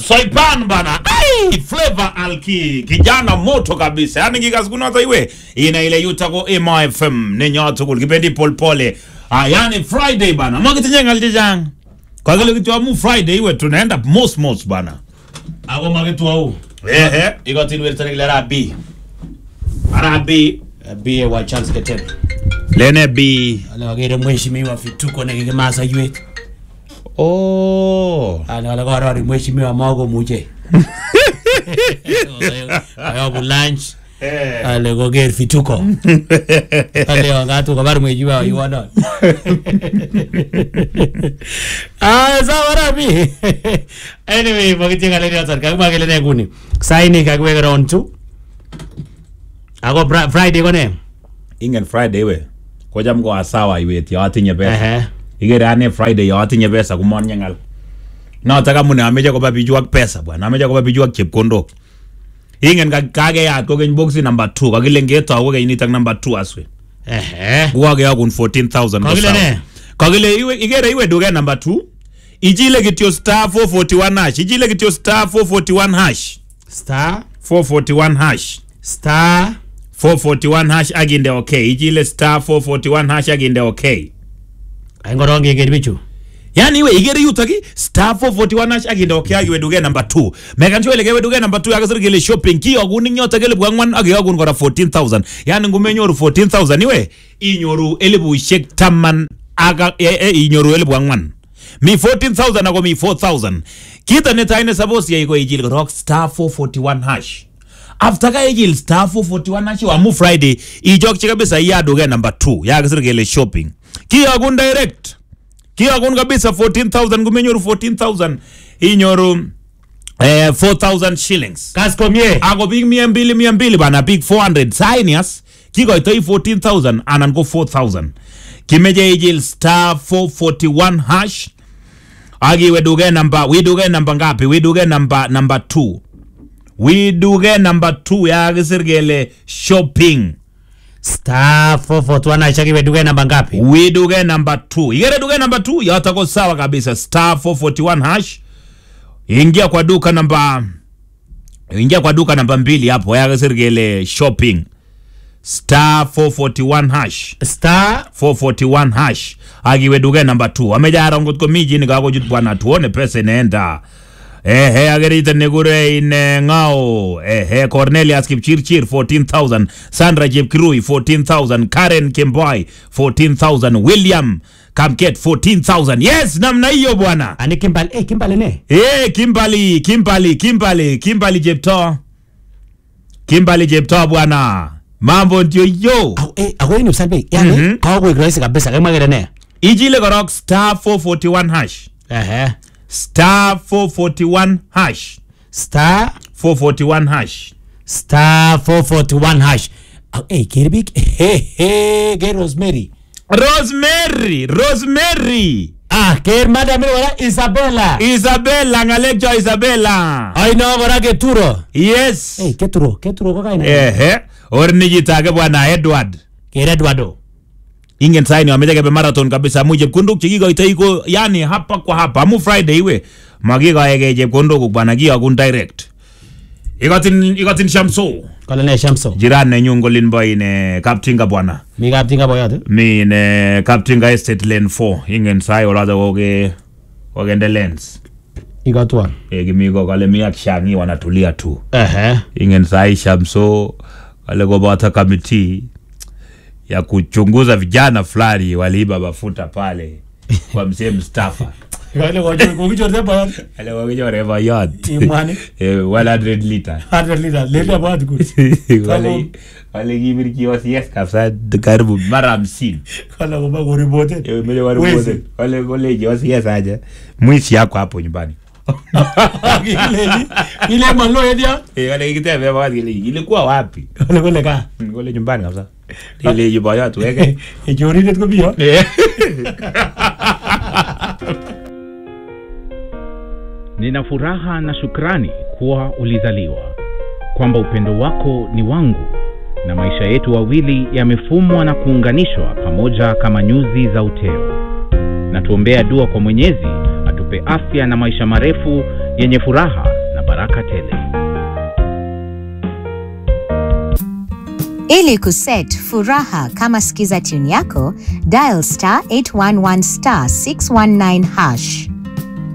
Soipan bana. Ai, Flavor Alki, kijana moto kabisa. Yaani kikasikuna iwe ina ile yutako Emo FM ni nyoto kul kipendi polpole. Ah, yani Friday bana. Makitinye ngal jang. Kwa kile kitu amu Friday iwe tunaenda mos mos bana. ako makitu au Ehe. ikotin wertani kile rabi Arabi bi wa Charles Ketem lene bi. ale wakere mheshimiwa fituko nekikimasa ywet Oh. ale wale korori mheshimiwa makomuche ayobu lunch Eh. ale koker fituko ale wangatu kobar mheshimiwa waiwonon Ah, sawa rabi anyway makitye ng'alek choton kakimwa kele ne nguni saini kakiweke round two ako Fri- friday ko ne Ingen Friday iwe. Kocham ko asawa iwet ya atinye pesa. Ehe. Ikere ane Friday ya atinye pesa kumonye ngal. Notok amune ameche koba bichu ak pesa bwana. Ameche koba bichu ak chepkondok. Ingen ka- kakeyat kokeny boxi number 2 kakile ngetou kokeny nitok number 2 aswe. Ehe. Kokakeyokun 14,000 ko Kakile sawa. ne? Kakile iwe ikere iwe duket number 2. Ichile kityo star 441 hash. Ichile kityo star 441 hash. star 441 hash. star 441 hash akinde okay. Ichile star 441 hash akinde okay. ai ngorong keker bichu yani iwe igere yutok i star 441 hash akinde okay akiwe duket number 2 mekan sure ile kewe duket number 2 akasir kele shopping kiyokun ing yotok elibu ang'wan akiyokun kora 14000 yani ngumenyoru 14000 iwe inyoru elibushek taman aka e, e, inyoru elibu ang'wan mi 14000 ako mi 4000 kito netai ne suppose yai ko ichil korok star 441 hash after ka ichil star 441 hash amu friday ichokchi kabisa iya duket number 2 yakasir kele shopping kiyokun direct kiyokun kabisa 14000 kumenyoru 14000 inyoru eh, 4000 shillings kas komie ako biik mia mbili mia mbili bana biik 400 sainias kikoitoi 14000 anan ko 4000 kimeche ichil star 441 hash akiwe duke namba wi duke namba ngapi wi duke namba namba 2 wi duke namba 2 yakisir kele shopping star 441 achakiwe duke namba ngapi wi duke namba 2 ikere duke namba 2 yotako sawa kabisa star 441 hash ingia kwa duka namba ingia kwa duka namba mbili hapo yakisir kele shopping star 441 hash star 441 hash akiwe duke namba 2 amejara ngot ko miji ni kako jut bwana tuone pesa inaenda ehe agerite nekure ine ngao ehe cornelius kipchirchir 14000 sandra chepkirui 14000 karen kemboy 14000 william kamket 14000 yes namna hiyo bwana ani kimbal eh kimbal ne Eh, Kimbali, Kimbali, Kimbali, Kimbali Jepto. Kimbali Jepto bwana. Mambo ndio yo. au eh ako ini usalbe yani Mhm. kawa kwa rahisi kabisa kama kile ne Ijile korok star 441 hash. ehe Star 441 hash. star 441 hash. star 441 hash au eh kirbik he he ke rosemary Rosemary, Rosemary. ah ker madam wala isabella Isabella, ngalekcho Isabella. ai no kora keturo Yes. eh keturo keturo ko kaina Ehe. Orni jitage bwana Edward. ker edwardo ingen saini wameche kebe marathon kabisa amu chepkondok chekikoitoi ko yani hapa kwa hapa amu friday iwe makikoeke chepkondok bwana kiyokun direct ikotin ikotin shamso kole ne shamso jiran nenyu ngolin bo ine kaptinga bwana mi kap tinga boyot mi ine kaptinga estate lane 4 ingen sai olaza koke kokende lens ikotwa e, kimi ko kale mi ak shangi wanatulia tu ehe ingen sai shamso kale koboto kamiti ya kuchunguza vijana fulani waliiba mafuta pale kwa mzee Mustafa kale ko ko kichorte boyot aliwakichore boyot imwani Eh, 100 liter 100 liter leta boyot ku Wale- wale kibir kiosiek kabisa karibu mara hamsini kale ko ba ko reported Eh, meche waripote. Wezi. wale kole kiosiek aje mwishi yako hapo nyumbani Kileni, ile malo edia Eh, wale kikitebe boyot kile ilikuwa wapi kale kole ka kole nyumbani kabisa ile boyot weke echoridet ko biyo Eh. Nina furaha na shukrani kuwa ulizaliwa, kwamba upendo wako ni wangu na maisha yetu wawili yamefumwa na kuunganishwa pamoja kama nyuzi za uteo. Na tuombea dua kwa Mwenyezi atupe afya na maisha marefu yenye furaha na baraka tele. Ili kuset furaha kama skiza tune yako, dial star 811 star 619 hash.